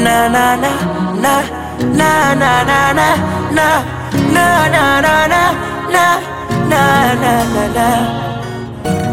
na na na na na na na na na na na na na na na na na na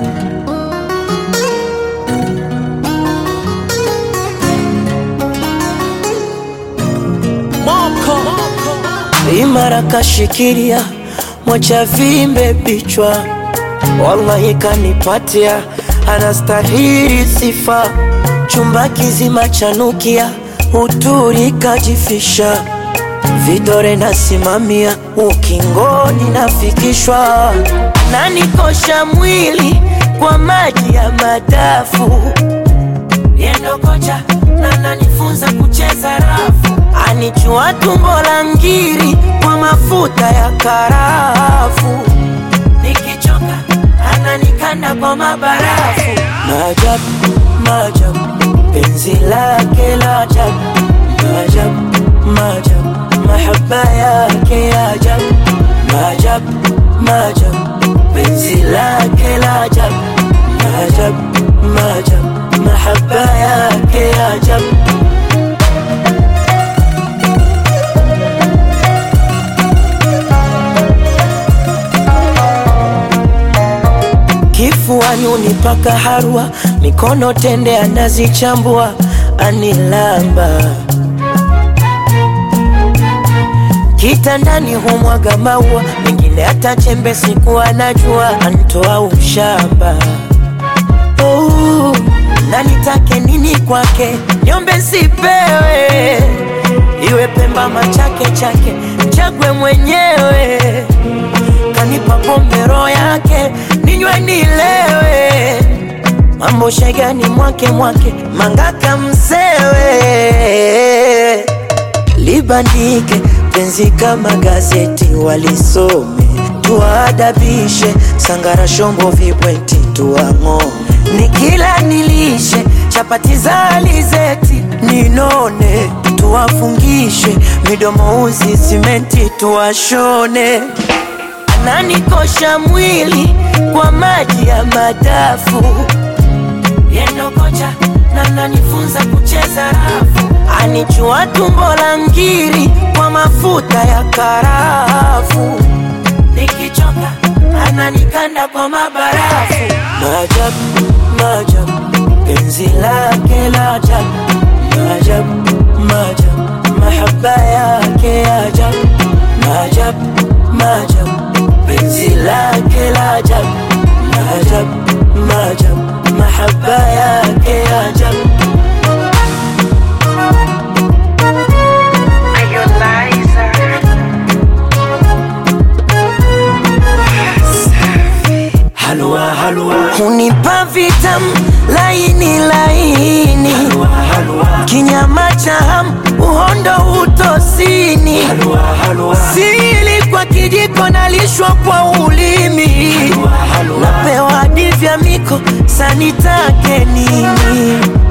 imara kashikilia mwacha vimbe bichwa, wallahi kanipatia, anastahili sifa. Chumba kizima chanukia, uturi kajifisha, vidore nasimamia, ukingoni nafikishwa, nanikosha mwili kwa maji ya madafu yendo kocha na nanifunza kucheza rafu, anichua tumbo la ngiri kwa mafuta ya karafu, nikichoka ananikanda kwa mabarafu. Maajabu, maajabu, penzi lake la ajabu, maajabu, maajabu, mahaba yake ya ajabu, maajabu, maajabu, penzi lake la ajabu, maajabu, maajabu mahaba yake ya ajabu. Kifuani unipaka harwa, mikono tende anazichambua, anilamba kitandani humwaga maua, mengine hata chembe siku anajua, antoa ushamba oh na nitake nini kwake, niombe sipewe, iwe Pemba machake chake, chagwe mwenyewe, kanipa pombe roho yake, ninywe nilewe, mambo shegani mwake mwake, mangaka msewe, libandike penzi kama gazeti, walisome tuwaadabishe, sangara shombo vibweti tuang'ome nikila nilishe chapati za alizeti ninone, tuwafungishe midomo uzi simenti tuwashone. Ananikosha mwili kwa maji ya madafu, yendo kocha na nanifunza kucheza rafu, anichua tumbo la ngiri kwa mafuta ya karafu, nikichoka ananikanda kwa mabarafu. Maajabu, maajabu, penzi lake la ajabu, maajabu, maajabu, mahaba yake ya ajabu, maajabu, maajabu, penzi lake la ajabu, maajabu, maajabu, mahaba yake ya ajabu. Halua, halua. Hunipa vitamu laini laini, halua, halua. Kinyama cha hamu uhondo utosini, halua, halua. Sili kwa kijiko nalishwa kwa ulimi, halua, halua. Napewa hadi vya miko sanitake nini